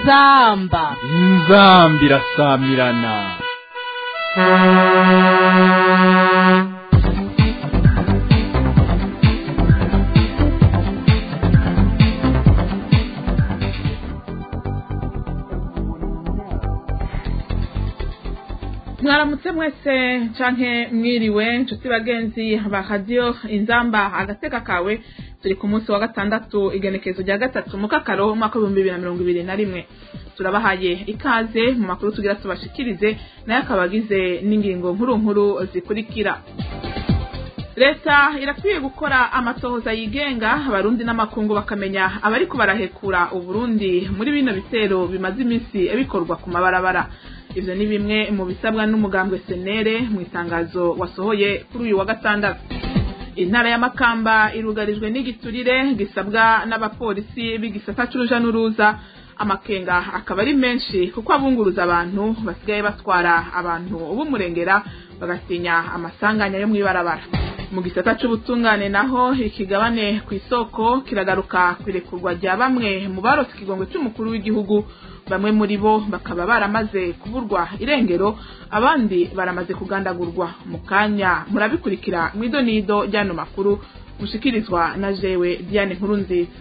inzamba inzambi irasamirana mwaramutse mwese canke mwiriwe nshuti bagenzi ba radiyo inzamba agateka kawe turi ku munsi wa gatandatu igenekezo rya gatatu mu kakaro umwaka w'ibihumbi bibiri na mirongo ibiri na rimwe turabahaye ikaze mu makuru tugira tubashikirize nayo akaba agize n'ingingo nkuru nkuru zikurikira leta irakwiye gukora amatohoza yigenga abarundi n'amakungu bakamenya abariko barahekura uburundi muri bino bitero bimaze iminsi bikorwa ku mabarabara ivyo ni bimwe mu bisabwa n'umugambwe senere mu itangazo wasohoye kuri uyu wa gatandatu intara ya makamba irugarijwe n'igiturire gisabwa n'abapolisi b'igisata c'uruja n'uruza amakenga akaba ari menshi kuko abunguruza abantu basigaye batwara abantu b'umurengera bagatinya amasanganya yo mw'ibarabara mu gisata c'ubutungane naho ikigabane ku isoko kiragaruka kwirekurwa rya bamwe mu barose ikigongwe c'umukuru w'igihugu bamwe muri bo bakaba baramaze kuburwa irengero abandi baramaze kugandagurwa mu kanya murabikurikira mw'idonido ry'ano makuru mushikirizwa na jewe diane nkuru nziza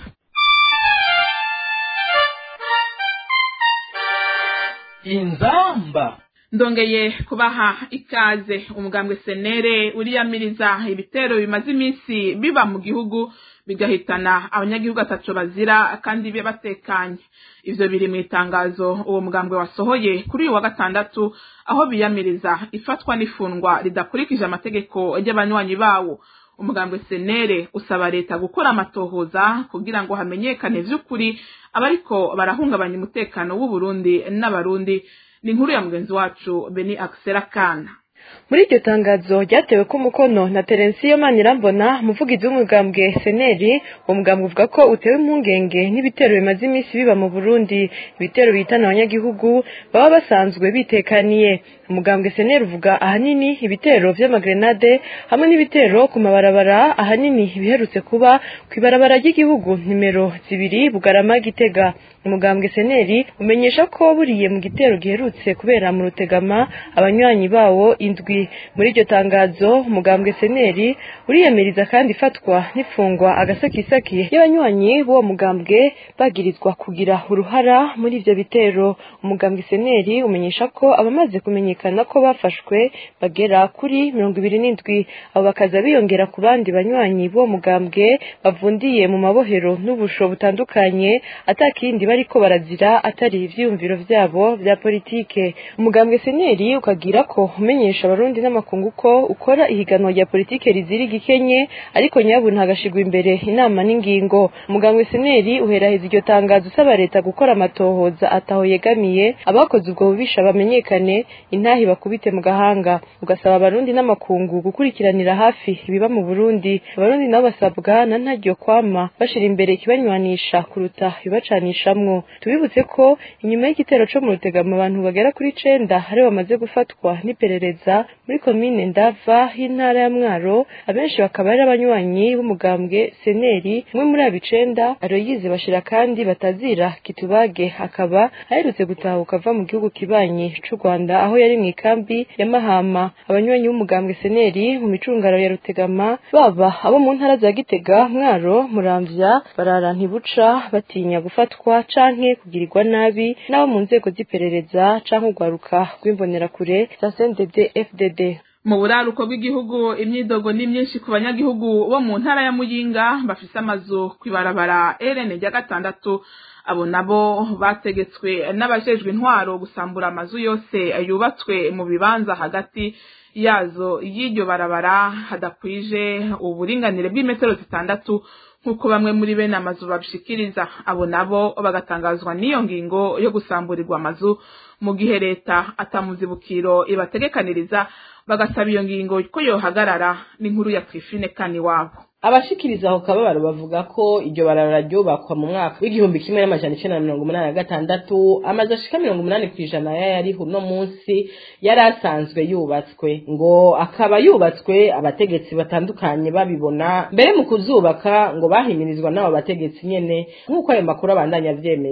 inzamba ndongeye kubaha ikaze umugambwe senere uriyamiriza ibitero bimaze iminsi biba mu gihugu bigahitana abanyagihugu atatu bazira kandi be batekanye ivyo biri mu itangazo uwo mugambwe wasohoye kuri uyu wa gatandatu aho biyamiriza ifatwa n'ifungwa ridakurikije amategeko y'abanywanyi bawo umugambwe senere usaba leta gukora amatohoza kugira ngo hamenyekane vy'ukuri abariko barahungabanya umutekano w'uburundi n'abarundi ni inkuru ya mugenzi wacu beni akisera kana muri iryo tangazo ryatewe ko umukono na terensiyo manirambona umuvugizi w'umugambwe seneri uwo mugambwe uvuga ko utewe impungenge n'ibitero bimaze iminsi biba mu burundi ibitero bihitana abanyagihugu baba basanzwe bitekaniye umugambwe seneri uvuga ahanini ibitero vy'amagrenade hamwe n'ibitero ku mabarabara ahanini biherutse kuba ku ibarabara ry'igihugu nimero zibiri bugarama gitega umugambwe seneri umenyesha ko buriye mu gitero giherutse kubera mu rutegama abanywanyi bawo indwi muri iryo tangazo umugambwe seneri uriyamiriza kandi ifatwa n'ifungwa agasakisaki y'abanywanyi b'uwo mugambwe bagirizwa kugira uruhara muri ivyo bitero umugambwe seneri umenyesha ko abamaze kumenyekana ko bafashwe bagera kuri mirongo ibiri n'indwi abo bakaza biyongera ku bandi banywanyi b'uwo mugambwe bavundiye mu mabohero n'ubusho butandukanye atakindi bariko barazira atari ivyiyumviro vyabo vya politike umugambwe seneri ukagira ko umenyesha abarundi n'amakungu ko ukora ihiganwa rya politike rizira igikenye ariko nyabu ntagashigwa imbere inama n'ingingo umugambwe seneri uheraheza iryo tangazo usaba leta gukora amatohoza ataho yegamiye abakoze ubwo bubisha bamenyekane intahi bakubite mu gahanga ugasaba abarundi n'amakungu gukurikiranira hafi ibiba mu burundi abarundi nabo basabwa na ntaryo kwama bashira imbere ikibanywanisha kuruta ibibacanishamwo tubibutse ko inyuma y'igitero co mu rutegama abantu bagera kuri cenda aribo bamaze gufatwa n'iperereza muri komine ndava y'intara ya mwaro abenshi bakaba ari abanywanyi b'umugambwe seneri umwe muri abo icenda aroyize bashira kandi batazira kitubage akaba aherutse gutahuka ava mu gihugu kibanyi c'u rwanda aho yari mu ikambi ya mahama abanywanyi b'umugambwe seneri mu micungaro ya rutegama baba abo mu ntara za gitega mwaro muramvya barara ntibuca batinya gufatwa canke kugirirwa nabi n'abo mu nzego z'iperereza canke urwaruka rw'imbonerakure za CNDD FDD mu buraruko bw'igihugu imyidogo ni myinshi ku banyagihugu bo mu ntara ya muyinga bafise amazu kw'ibarabara rn rya gatandatu abo nabo bategetswe n'abajejwe intwaro gusambura amazu yose yubatswe mu bibanza hagati yazo y'iryo barabara hadakwije uburinganire bw'imetero zitandatu nk'uko bamwe muri bene amazu babishikiriza abo nabo bagatangazwa n'iyo ngingo yo gusamburirwa amazu mu gihe leta atamuzibukiro ibategekaniriza bagasaba iyo ngingo ko yohagarara n'inkuru ya Twifine kani wabo abashikiriza aho kababaro bavuga ko iryo barabara ryubakwa mu mwaka w'igihumbi kimwe n'amajana icenda na mirongo umunani na gatandatu amazu ashika mirongo umunani kw'ijana y'ayariho uno munsi yari asanzwe yubatswe ngo akaba yubatswe abategetsi batandukanye babibona mbere mu kuzubaka ngo bahimirizwa n'abo bategetsi nyene nk'uko ayo makuru abandanya avyemeza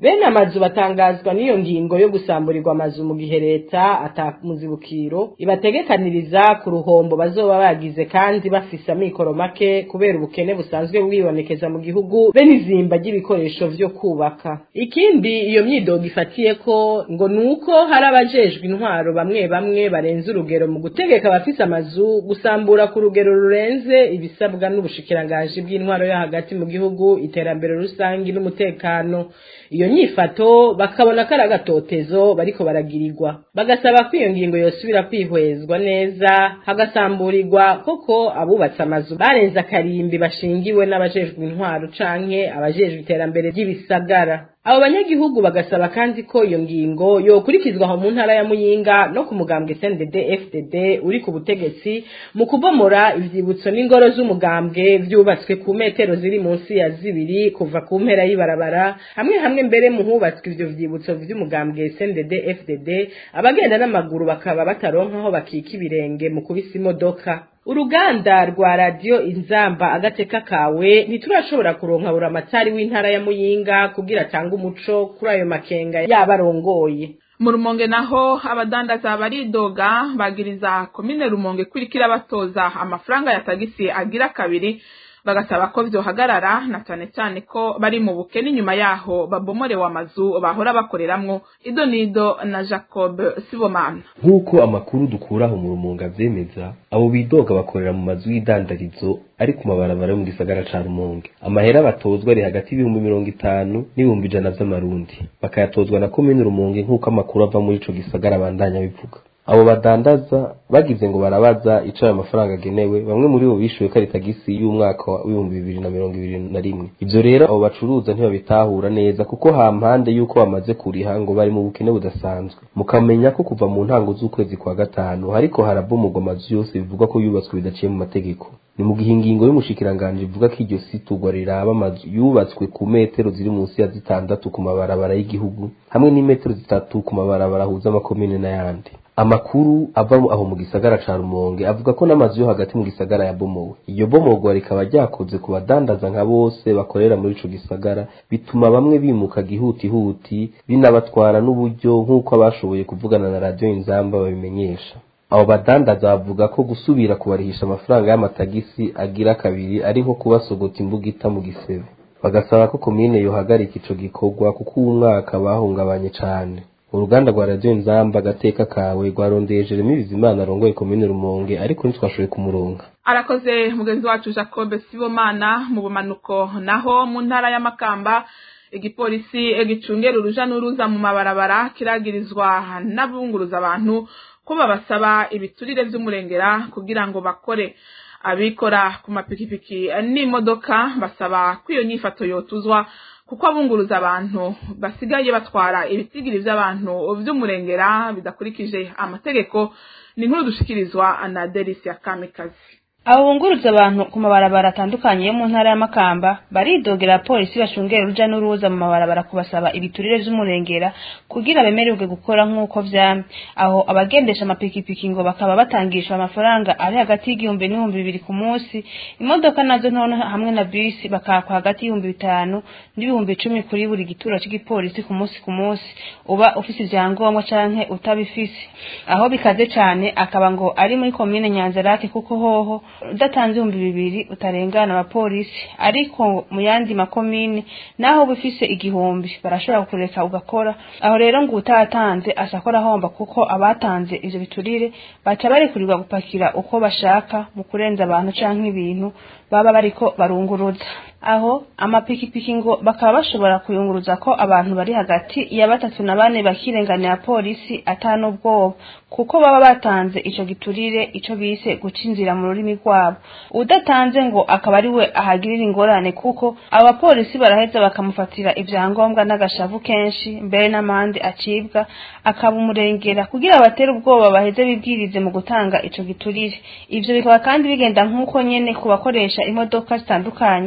bene amazu batangazwa n'iyo ngingo yo gusamburirwa amazu mu gihe leta atamuzibukiro ibategekaniriza ku ruhombo bazoba bagize kandi bafise amikoro make kubera ubukene busanzwe bwibonekeza mu gihugu be n'izimba ry'ibikoresho vyo kubaka ikindi iyo myidogo ifatiye ko ngo nuko hari abajejwe intwaro bamwe bamwe barenze urugero mu gutegeka abafise amazu gusambura ku rugero rurenze ibisabwa n'ubushikiranganji bw'intwaro yo hagati mu gihugu iterambere rusangi n'umutekano iyo nyifato bakabona ko ari agatotezo bariko baragirirwa bagasaba ko iyo ngingo yosubira kwihwezwa neza hagasamburirwa koko abubatse amazu barenze akarimbi bashingiwe n'abajejwe intwaro canke abajejwe iterambere ry'ibisagara abo banyagihugu bagasaba kandi ko iyo ngingo yokurikizwa aho mu ntara ya muyinga no ku mugambwe CNDD FDD uri ku butegetsi mu kubomora ivyibutso n'ingoro z'umugambwe vyubatswe ku metero ziri munsi ya zibiri kuva ku mpera y'ibarabara hamwe hamwe mbere mu hubatswe ivyo vyibutso vy'umugambwe CNDD FDD abagenda n'amaguru bakaba bataronka aho bakika ibirenge mu kubisa imodoka uruganda rwa radiyo inzamba agateka kawe ntiturashobora kuronka buramatari w'intara ya muyinga kugira atange umuco kuri ayo makenga yaba arongoye mu rumonge naho abadandaza baridoga bagiriza komine rumonge kurikira batoza amafaranga ya tagisi agira kabiri bagasaba ko vyohagarara na cane cane ko bari mu bukene inyuma yaho babomorewe amazu bahora bakoreramwo ido nido na jacob sibomana nk'uko amakuru dukuraho mu rumunga vyemeza abo bidoga bakorera mu mazu y'idandarizo ari ku mabarabara yo mu gisagara ca rumonge amahera batozwa ari hagati y'ibihumbi mirongo itanu n'ibihumbi ijana vy'amarundi bakayatozwa na komine rumonge nk'uko amakuru ava muri ico gisagara abandanya bivuga abo badandaza bagize ngo barabaza ico ayo mafaranga agenewe bamwe muri bo bishuye ko ari tagisi y'umwaka w'ibihumbi bibiri na mirongo ibiri na rimwe ivyo rero abo bacuruza ntibabitahura neza kuko hampande y'uko bamaze kuriha ngo bari mu bukene budasanzwe mukamenya ko kuva mu ntango z'ukwezi kwa gatanu hariko harabomorwa amazu yose bivugwa ko yubatswe bidaciye mu mategeko ni mu gihe ingingo y'umushikiranganji ivuga ko iryo siturwa riraba amazu yubatswe ku metero ziri munsi ya zitandatu ku mabarabara y'igihugu hamwe n'imetero zitatu ku mabarabara ahuza amakomine n'ayandi amakuru ava aho mu gisagara ca rumonge avuga ko n'amazu yo hagati mu gisagara yabomowe iryo bomorwa rikaba ryakoze ku badandaza nka bose bakorera muri ico gisagara bituma bamwe bimuka gihutihuti binabatwara n'uburyo nk'uko abashoboye kuvugana na radiyo inzamba babimenyesha abo badandaza bavuga ko gusubira kubarihisha amafaranga y'amatagisi agira kabiri ari nko kubasogota imbugita mu gisebe bagasaba ko komine yohagarika ico gikorwa kuko uwu mwaka bahungabanye cane uruganda rwa radiyo nzamba agateka kawe rwarondeye jeremy bizimana arongoye komine rumonge ariko ntitwashoboye kumuronga arakoze mugenzi wacu jacob sibomana mu bumanuko naho mu ntara y'amakamba igipolisi gicungera uruja n'uruza mu mabarabara kiragirizwa n'abunguruza abantu ko babasaba ibiturire vy'umurengera kugira ngo bakore abikora ku mapikipiki n'imodoka basaba ko iyo nyifato yotuzwa kuko abunguruza abantu basigaye batwara ibitigiri vy'abantu vy'umurengera bidakurikije amategeko ni inkuru dushikirizwa na Delisia Kamikazi abo bunguruza abantu ku mabarabara atandukanye yo mu ntara y'amakamba baridogera polisi bashungera uruja n'uruza mu mabarabara kubasaba ibiturire vy'umurengera kugira bemererwe gukora nk'uko vyamye aho abagendesha amapikipiki ngo bakaba batangishwa amafaranga ari hagati y'igihumbi n'ibihumbi bibiri ku munsi imodoka nazo ntono hamwe na bisi bakakwa hagati y'ibihumbi bitanu n'ibihumbi icumi kuri buri gituro c'igipolisi ku munsi ku munsi uba ufise ivyangombwa canke utabifise aho bikaze cane akaba ngo ari muri komine nyanzarake kuko hoho udatanze ibihumbi bibiri utarengana abapolisi ariko mu yandi makomine naho uba ufise igihumbi barashobora kukureka ugakora aho rero ngo utatanze asakora ahomba kuko abatanze ivyo biturire baca barekurirwa gupakira uko bashaka mu kurenza abantu canke ibintu baba bariko barunguruza aho amapikipiki ngo bakaba bashobora kuyunguruza ko abantu bari hagati ya batatu na bane bakirenganira polisi atanu ubwoba kuko baba batanze ico giturire ico bise guca inzira mu rurimi rwabo udatanze ngo akaba ari we ahagirira ingorane kuko abo bapolisi baraheza bakamufatira ivyangombwa n'agashavu kenshi mbere n'amande acibwa akaba umurengera kugira abatere ubwoba baheze bibwirize mu gutanga ico giturire ivyo bikaba kandi bigenda nk'uko nyene ku bakoresha imodoka zitandukanye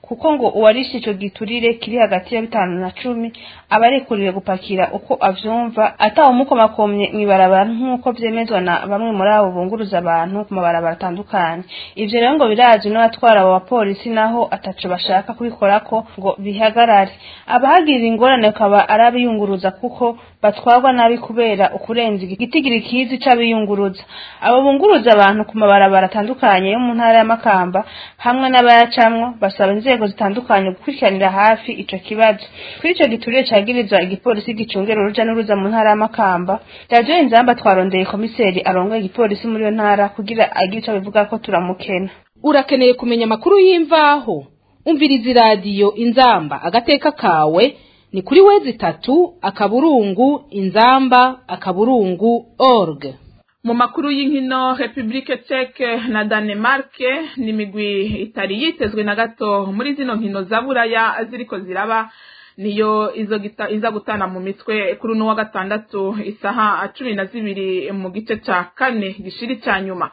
kuko ngo uwarishe ico giturire kiri hagati ya bitanu na cumi aba arekuriwe gupakira uko avyumva atawumukomakomye mw'ibarabara nk'uko vyemezwa na bamwe muri abo bunguruza abantu ku mabarabara atandukanye ivyo rero ngo birazwi n'abatwara abo bapolisi naho ataco bashaka kubikorako ngo bihagarare abahagirira ingorane akaba ari abiyunguruza kuko batwarwa nabi kubera ukurenza igitigiri kizi c'abiyunguruza abo bunguruza abantu ku mabarabara atandukanye yo mu ntara ya Makamba hamwe n'abayacamwo basaba inzego zitandukanye gukurikiranira hafi ico kibazo kuri ico giturire cagirizwa igipolisi gicungera uruja n'uruza mu ntara ya Makamba radiyo inzamba twarondeye komiseri arongoye igipolisi muri iyo ntara kugira agire ico bivuga ko turamukena urakeneye kumenya amakuru y'imvaho umviriza iradiyo inzamba agateka kawe ni kuri wezi itatu akaburungu inzamba akaburungu org mu makuru y'inkino repubulike ceke na danemarke ni imigwi itari yitezwe na gato muri zino nkino za buraya ziriko ziraba niyo izo gita, iza gutana mu mitwe kuri uno wa gatandatu isaha cumi na zibiri mu gice ca kane gishiri ca nyuma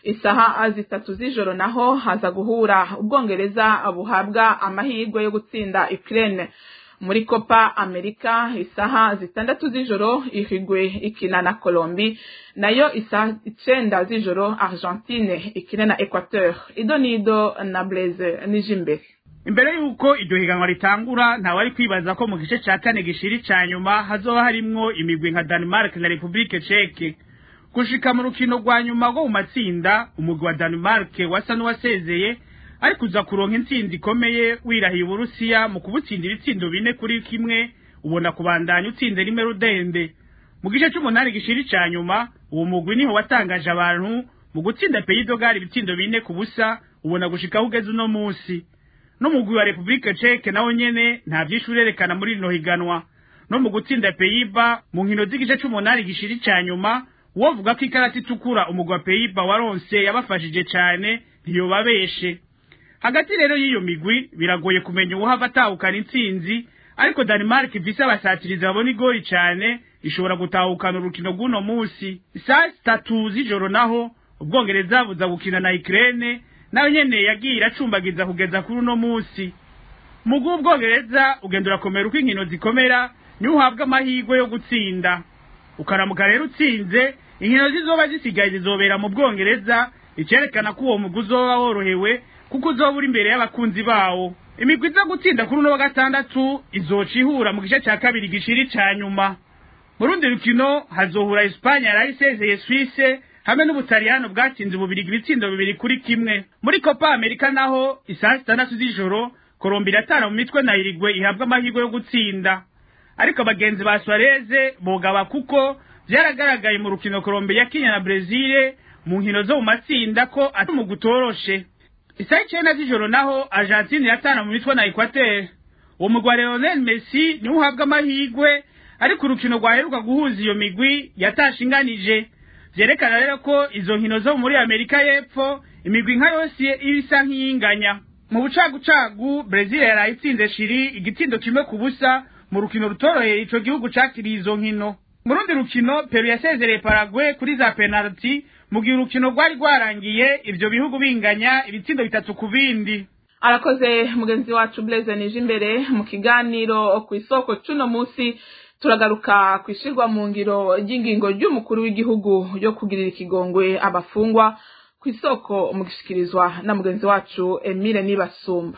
isaha zitatu z'ijoro naho haza guhura ubwongereza buhabwa amahirwe yo gutsinda Ukraine muri Copa America isaha zitandatu z'ijoro ihigwe ikina na Colombi nayo isaha icenda z'ijoro Argentine ikina na Equateur idonido na Blaise Nijimbere imbere y'uko iryo higanwa ritangura ntawari kwibaza ko mu gice ca kane gishiri ca nyuma hazoba harimwo imigwi nka Denmark na Republique Czech gushika mu rukino rwa nyuma rwo mu matsinda umugwi wa Denmark wasa n'uwasezeye ariko uza kuronka intsinzi ikomeye wirahiye uburusiya mu kubutsindira itsindo bine kuri kimwe ubona kubandanya utsinze rimwe rudende mu gice c'umunani gishiri ca nyuma uwo mugwi niho watangaje abantu mu gutsinda peyidogali ibitsindo bine ku busa ubona gushikaho ugeze uno musi n'umugwi wa Republique Czech nawo nyene nta vyinshi urerekana muri rino higanwa no mu gutsinda peyiba mu nkino z'igice c'umunani gishiri ca nyuma wovuga ko ikarata itukura umugwi wa peyiba waronse yabafashije cane ntiyobabeshe hagati rero y'iyo migwi biragoye kumenya uwuhava atahukana intsinzi ariko Denmark ifise abasatirizi babona igori cane ishobora gutahukana urukino rw'uno musi saa zitatu z'ijoro naho ubwongereza buza gukina na Ukraine nayo nyene yagiye iracumbagiza kugeza kuri uno musi mu bw'ubwongereza ugenda urakomera uko inkino zikomera niho uhabwa amahirwe yo gutsinda ukaramuka rero utsinze inkino zizoba zisigaye zizobera mu bwongereza icerekana ko uwo mugwi uzoba worohewe kuko uzoba uri imbere y'abakunzi bawo imigwi iza gutsinda kuri uno wa gatandatu izoca ihura mu gice ca kabiri gishiri ca nyuma mu rundi rukino hazohura Espanya yari isezeye Suisse hamwe n'ubutaliyano bwatsinze ububirigi ibitsindo bibiri kuri kimwe muri Copa America naho isaha zitandatu z'ijoro Colombia iratana mu mitwe na Uruguay ihabwa amahirwe yo gutsinda ariko abagenzi ba Suarez bogaba kuko vyaragaragaye mu rukino Colombia yakinya na Brazil mu nkino zo mu matsinda ko ati mu gutoroshe isaha icenda z'ijoro naho Argentine iratana mu mitwe na Equateur uwo mugwi wa Lionel Messi niwe uhabwa amahirwe ariko urukino rwaheruka guhuza iyo migwi yatashinganije vyerekana rero ko izo nkino zo muri Amerika y'Epfo imigwi nka yose ibisa nk'iyinganya mu bucagucagu Brazil yaraye itsinze Chili igitsindo kimwe ku busa mu rukino rutoroheye ico gihugu cakiriye izo nkino mu rundi rukino Peru yasezereye Paraguay kuri za penalty mu gihe urukino rwari rwarangiye ivyo bihugu binganya ibitsindo bitatu ku bindi arakoze mugenzi wacu Blaise nije imbere mu kiganiro ku isoko cuno musi turagaruka kwishirwa mu ngiro ry'ingingo ry'umukuru w'igihugu yo kugirira ikigongwe abafungwa ku isoko mu gishikirizwa na mugenzi wacu Emile Nibasumba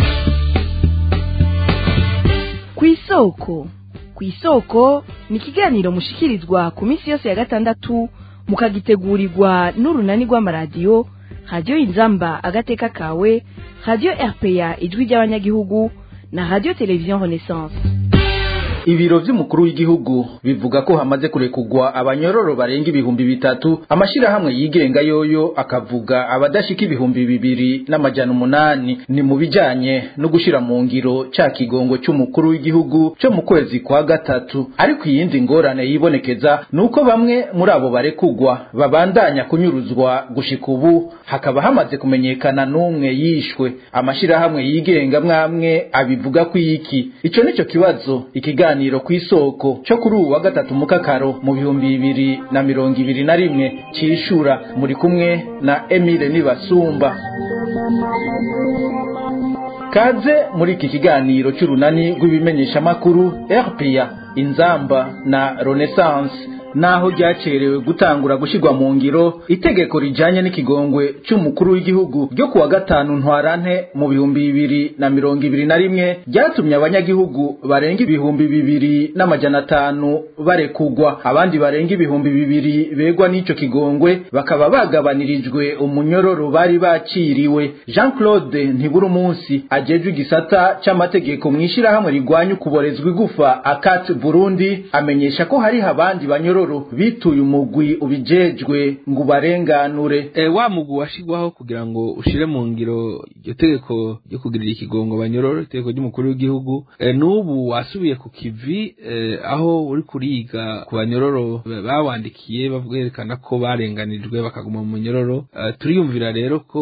ku isoko ku isoko ni ikiganiro mushikirizwa ku minsi yose ya gatandatu mukagitegurirwa n'urunani rw'amaradiyo radiyo inzamba agateka kawe radiyo rpa ijwi ry'abanyagihugu na radiyo televiziyo renaissance ibiro vy'umukuru w'igihugu bivuga ko hamaze kurekugwa abanyororo barenga ibihumbi bitatu amashirahamwe yigenga yoyo akavuga abadashika ibihumbi bibiri n'amajana umunani ni mu bijanye no gushira mu ngiro ca kigongo c'umukuru w'igihugu co mu kwezi kwa gatatu ariko iyindi ngorane yibonekeza nuko bamwe muri abo barekugwa babandanya kunyuruzwa gushika ubu hakaba hamaze kumenyekana n'umwe yishwe amashirahamwe yigenga mwamwe abivuga ko iki ico nico kibazo ikiganiro ikiganiro kw'isoko cyo kuri ubu wa gatatu mukakaro mu bihumbi bibiri na mirongo ibiri na rimwe cishura muri kumwe na Emile Nibasumba kaze muri iki kiganiro cy'urunani rw'ibimenyeshamakuru rpa inzamba na renaissance naho ryacerewe gutangura gushyirwa mu ngiro itegeko rijyanye n'ikigongwe cy'umukuru w'igihugu ryo kuwa gatanu ntwarante mu bihumbi bibiri na mirongo ibiri na rimwe ryatumye abanyagihugu barenga ibihumbi bibiri n'amajana atanu barekugwa abandi barenga ibihumbi bibiri begwa n'icyo kigongwe bakaba bagabanirijwe umunyororo bari baciriwe jean claude ntibura umunsi agejwe igisata cy'amategeko mu ishyirahamwe rigwanya ukuborezwa igufa akati burundi amenyesha ko hariho abandi banyororo bituye umugwi ubijejwe ngo ubarenganure e, wa mugwi washigwaho kugira ngo ushire mu ngiro iryo tegeko ryo kugirira ikigongo banyororo itegeko ry'umukuru w'igihugu e, n'ubu wasubiye ku kivi e, aho uri kuriga ku banyororo bawandikiye baverekana ko barenganijwe bakaguma mu munyororo e, turiyumvira rero ko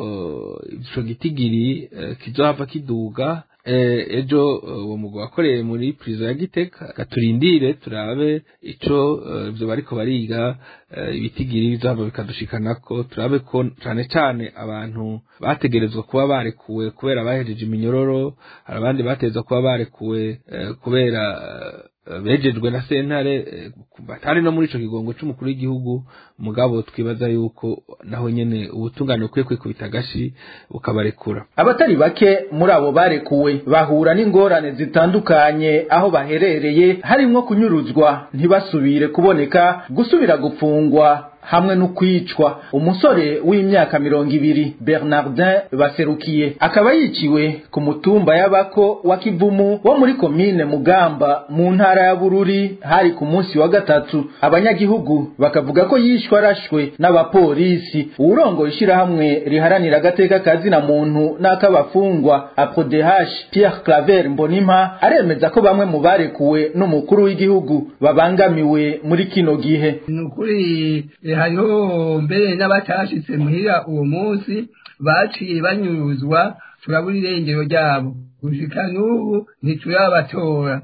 ico gitigiri e, kizohava kiduga ejo uwo mugabo wakoreye muri pirizo ya giteka gaturindire turabe ico ivyo bariko bariga ibitigiri bizohava bikadushikana ko turabe ko cane cane abantu bategerezwa kuba barekuwe kubera bahejeje iminyororo hari abandi bategerezwa kuba barekuwe kubera bejejwe na sentare batari no muri ico kigongo c'umukuru w'igihugu mugabo twibaza yuko naho nyene ubutungane bukwiye kwikubita agashi bukabarekura abatari bake muri abo barekuwe bahura n'ingorane zitandukanye aho baherereye harimwo kunyuruzwa ntibasubire kuboneka gusubira gupfungwa hamwe no kwicwa umusore w'imyaka mirongo ibiri bernardin baserukiye akaba yiciwe ku mutumba y'abako wa kivumu wo muri komine mugamba mu ntara ya bururi hari ku munsi wa gatatu abanyagihugu bakavuga ko yishwe arashwe n'abapolisi uwurongoye ishyirahamwe riharanira agateka kazina muntu n'ak'abafungwa aprodehash pierre claver mbonimpa aremeza ko bamwe mu barekuwe n'umukuru w'igihugu babangamiwe muri kino gihe ni ukuri hariho mbere n'abatashitse muhira uwo munsi baciye banyuruzwa turabura irengero ryabo gushika n'ubu ntiturabatora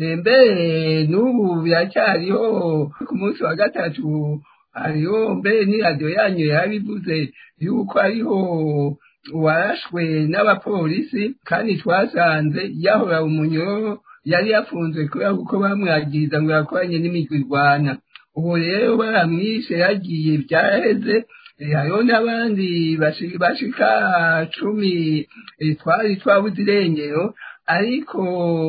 mbere n'ubu biracyariho ku munsi wa gatatu hariho mbere n'iradiyo yanyu yabivuze yuko hariho uwarashwe n'abapolisi kandi twasanze yahora umunyoro yari yafunzwe kubera kuko bamwagiriza ngo yakoranye n'imigwi irwana ubu rero baramwishe yagiye byaraheze hariho n'abandi bashika cumi twari twabuze irengero ariko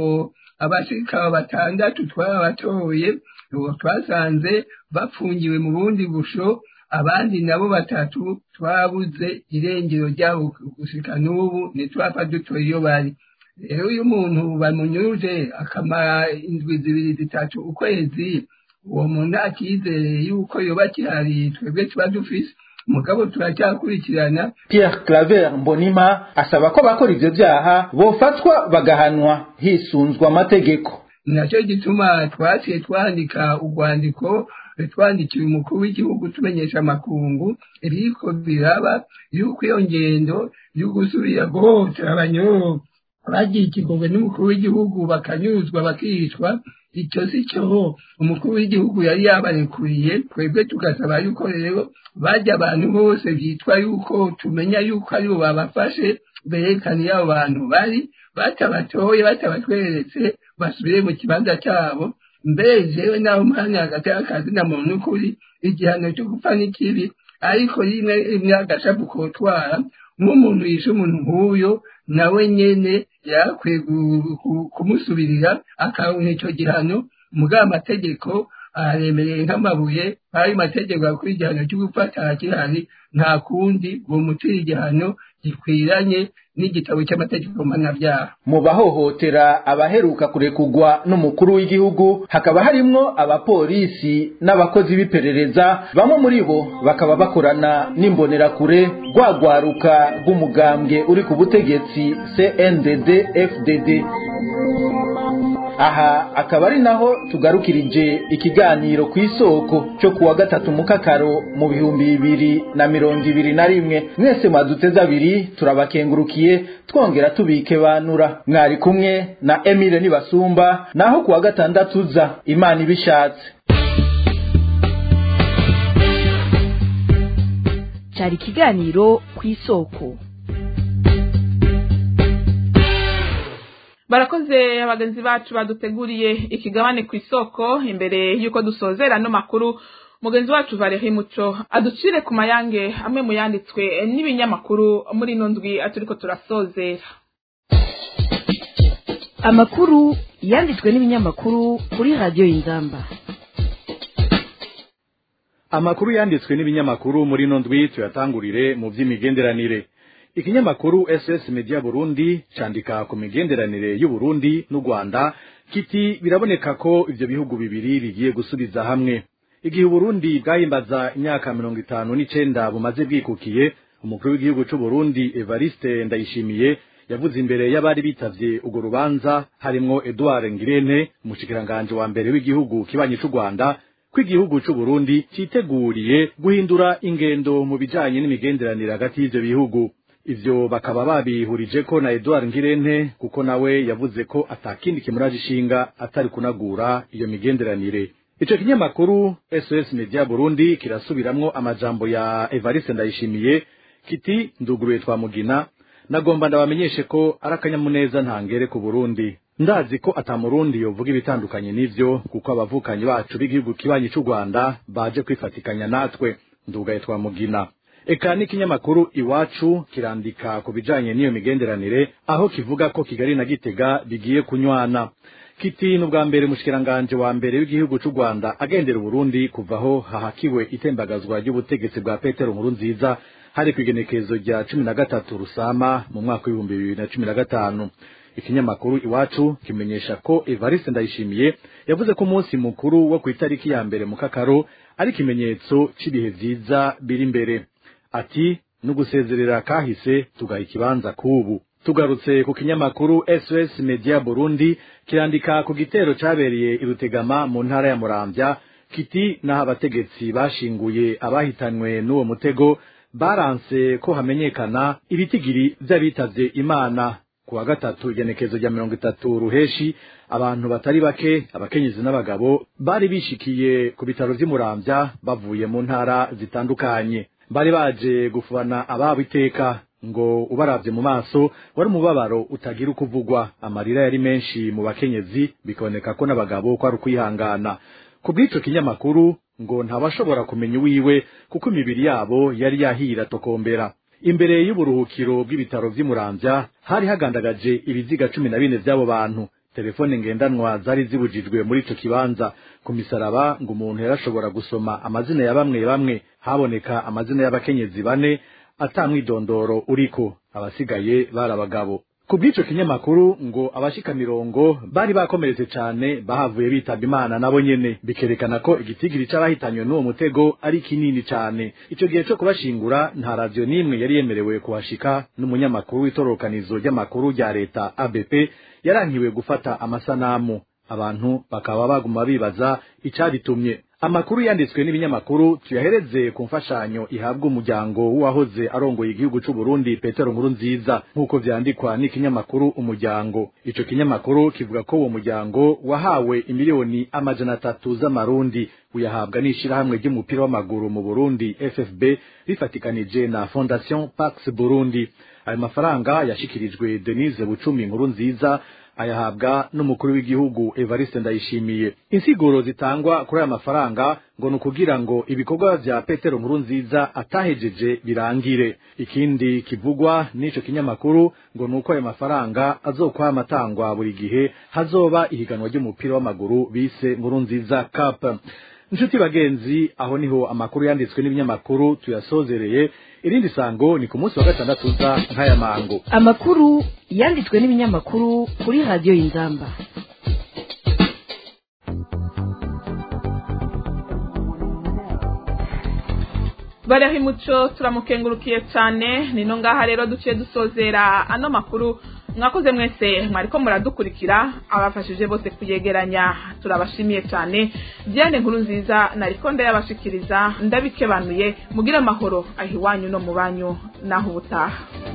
abashika batandatu twarabatoye twasanze bapfungiwe mu bundi busho abandi nabo batatu twabuze irengero ryabo gushika n'ubu ntitwapfa dutoye iyo bari rero iyo umuntu bamunyuruje akamara indwi zibiri zitatu ukwezi uwo muntu akizere yuko yoba kihari twebwe tuba dufise mugabo turacyakurikirana pierre claver mbonima asaba ko bakora ivyo vyaha bofatwa bagahanwa hisunzwe amategeko nacyo gituma twaciye twandika urwandiko twandikira umukuru w'igihugu tumenyesha amakungu iriko biraba yuko iyo ngendo yo gusubira guhohotera abanyoro bagiye ikigongwe n'umukuru w'igihugu bakanyuzwa bakicwa icyo si cyo umukuru w'igihugu yari yabarekuriye twebwe tugasaba yuko rero bajya abantu bose byitwa yuko tumenya yuko aribo babafashe berekana iyo abo bantu bari batabatoye batabatweretse basubire mu kibanza cyabo mbere jewe naho umwanya hagati y'akazi na muntu ukuri igihano cyo gupfa n'ikibi ariko rimwe rimwe agashapu kotwara nk'umuntu yishe umuntu nk'uyo nawe nyene yakwiye kumusubirira akabona icyo gihano mugabo amategeko aremereye nk'amabuye ayo mategeko akora igihano cyo gufata gihari nta kundi uwo mutira igihano gikwiranye n'igitabo cy'amategeko mpanabyaha mu bahohotera abaheruka kurekugwa n'umukuru w'igihugu hakaba harimwo abapolisi n'abakozi b'iperereza bamwe muri bo bakaba bakorana n'imbonerakure rwagwaruka rw'umugambwe uri ku butegetsi cndd fdd aha akaba ari naho tugarukirije ikiganiro ku isoko cyo kuwa gatatu mukakaro mu bihumbi bibiri na mirongo ibiri na rimwe mwese mwaduteze abiri turabakengurukiye twongera tubike banura mwari kumwe na emile nibasumba naho kuwa gatandatu uza imana ibishatse cyari ikiganiro ku isoko barakoze abagenzi bacu baduteguriye ikigabane ku isoko imbere y'uko dusozera ano makuru mugenzi wacu Valerie Muco aducire ku mayange amwe mu yanditswe n'ibinyamakuru muri ino ndwi aturiko turasozera amakuru yanditswe n'ibinyamakuru kuri radiyo y'inzamba amakuru yanditswe n'ibinyamakuru muri ino ndwi tuyatangurire mu by'imigenderanire ikinyamakuru ss media burundi candika ku migenderanire y'uburundi n'u rwanda kiti biraboneka ko ivyo bihugu bibiri bigiye gusubiza hamwe igihe uburundi bwahimbaza imyaka mirongo itanu n'icenda bumaze bwikukiye umukuru w'igihugu c'uburundi evariste ndayishimiye yavuze imbere y'abari bitavye urwo rubanza harimwo edouard ngirente umushikiranganji wa mbere w'igihugu kibanyi c'u rwanda ko igihugu c'uburundi citeguriye guhindura ingendo mu bijanye n'imigenderanire hagati y'ivyo bihugu ivyo bakaba babihurije ko na edouard ngirente kuko nawe yavuze ko atakindi kimuraje ishinga atari kunagura iyo migenderanire ico kinyamakuru sos media burundi kirasubiramwo amajambo ya evariste ndayishimiye kiti nduguruye twa mugina nagomba ndabamenyeshe ko ari akanyamuneza ntangere ku burundi ndazi ko ata murundi yovuga ibitandukanye n'ivyo kuko abavukanyi bacu b'igihugu kibanyi c'u rwanda baje kwifatikanya natwe ndugaye twa mugina eka n'ikinyamakuru iwacu kirandika ku bijanye n'iyo migenderanire aho kivuga ko kigali na gitega bigiye kunywana kiti n'ubwa mbere umushikiranganje wa mbere w'igihugu c'u rwanda agendera uburundi kuva aho hahakiwe itembagazwa ry'ubutegetsi bwa petero nkuru nziza hari kw'igenekerezo rya cumi na gatatu rusama mu mwaka w'ibihumbi bibiri na cumi na gatanu ikinyamakuru iwacu kimenyesha ko evariste ndayishimiye yavuze ko umunsi mukuru wo ku itariki ya mbere mu kakaro ari ikimenyetso c'ibihe vyiza biri imbere ati n'ugusezerera kahise tugaha ikibanza k'ubu tugarutse ku kinyamakuru sos media burundi kirandika ku gitero cabereye i rutegama mu ntara ya muramvya kiti n'aho abategetsi bashinguye abahitanwe n'uwo mutego baranse ko hamenyekana ibitigiri vy'abitavye imana ku wa gatatu igenekezo rya mirongo itatu ruheshi abantu batari bake abakenyezi n'abagabo bari bishikiye ku bitaro vy'imuramvya bavuye mu ntara zitandukanye bari baje gufubana ababo iteka ngo ubaravye mu maso wari umubabaro utagira uko uvugwa amarira yari menshi mu bakenyezi bikaboneka ko n'abagabo ko ari ukwihangana ku bw'ico kinyamakuru ngo ntabashobora kumenya uwiwe kuko imibiri yabo yari yahira tokombera imbere y'uburuhukiro bw'ibitaro vy'imuramvya hari hagandagaje ibiziga cumi na bine vy'abo bantu telefone ngendanwa zari zibujijwe muri ico kibanza ku misaraba ngo umuntu yarashobora gusoma amazina ya bamwe bamwe haboneka amazina y'abakenyezi bane ata mwidondoro uriko abasigaye bari abagabo ku bw'ico kinyamakuru ngo abashika mirongo bari bakomeretse cane bahavuye bitaba imana nabo nyene bikerekana ko igitigiri c'abahitanywe n'uwo mutego ari kinini cane ico gihe co kubashingura nta radiyo n'imwe yari yemerewe kuhashika n'umunyamakuru w'itororokanizo ry'amakuru rya leta abp yarankiwe gufata amasanamu abantu bakaba baguma bibaza icabitumye amakuru yanditswe n'ibinyamakuru tuyahereze ku mfashanyo ihabwa umuryango w'uwahoze arongoye igihugu c'u Burundi Petero Nkuru nziza nk'uko vyandikwa n'ikinyamakuru umuryango ico kinyamakuru kivuga ko uwo muryango wahawe imiliyoni amajana atatu z'amarundi uyahabwa n'ishirahamwe ry'umupira w'amaguru mu Burundi FFB rifatikanije na Fondation Pax Burundi ayo mafaranga yashikirijwe Denise Bucumi Nkuru nziza ayahabwa n'umukuru w'igihugu Evariste Ndayishimiye insiguro zitangwa kuri aya mafaranga ngo nukugira ngo ibikorwa vya Petero Nkuru nziza atahejeje birangire ikindi kivugwa n'ico kinyamakuru ngo nuko ayo mafaranga azokwama atangwa buri gihe hazoba ihiganwa ry'umupira w'amaguru bise Nkuru nziza Cup Nshuti bagenzi aho niho amakuru yanditswe n'ibinyamakuru tuyasozereye irindi sango ni ku munsi wa gatandatu uza nk'aya mango amakuru yanditswe n'ibinyamakuru kuri radiyo y'inzamba bariho imuco turamukengurukiye cyane nino ngaha rero duciye dusozera ano makuru mwakoze mwese mwariko muradukurikira abafashije bose kuyegeranya turabashimiye cyane diane nkuru nziza nariko ndayabashikiriza ndabikebanuye mugire amahoro aho iwanyu no mu banyu naho ubutaha